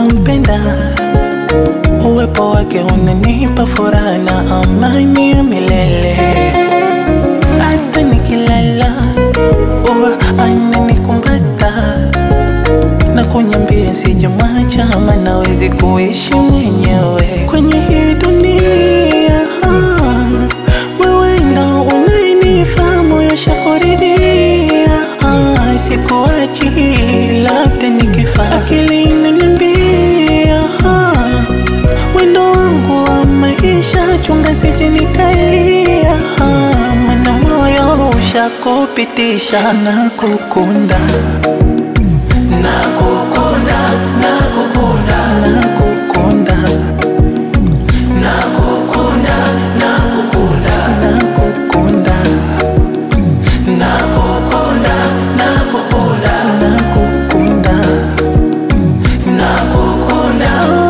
nampenda, uwepo wake unanipa furaha na amani ya milele. Hata nikilala huwa ananikumbata na kunyambia sijamwacha, ama nawezi kuishi mwenyewe kwenye hii dunia. Wewe ndo unayenifaa moyo shakuridhia, ah, sikuachi labda nikifa, akili inaniambia ah, wendo wangu wa maisha, chunga sije nikalia, ah, mana moyo ushakupitisha na kukunda nakukunda nakukunda nakukunda nakukunda nakukunda nakukunda nakukunda nakukunda nakukunda nakukunda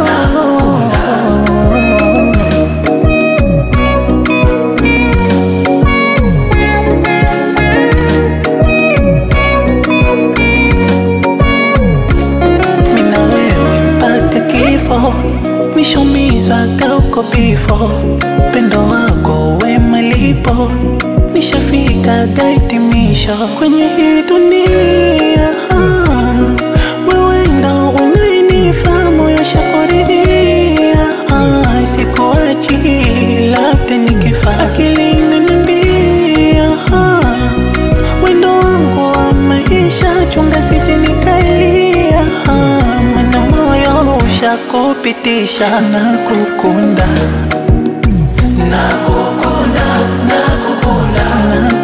mina wewe mpaka kifo, nishomizwa kauko bifo, pendo wako we malipo, nishafika gaitimisho kwenye hii dunia. Wewe ndo unayenifaa moyo shakuridhia, ah, sikuachi labda nikifa, akili inaniambia ah, wendo wangu wa maisha, chunga sije nikalia, ah, mana moyo ushakupitisha na kukunda na kukunda na kukunda na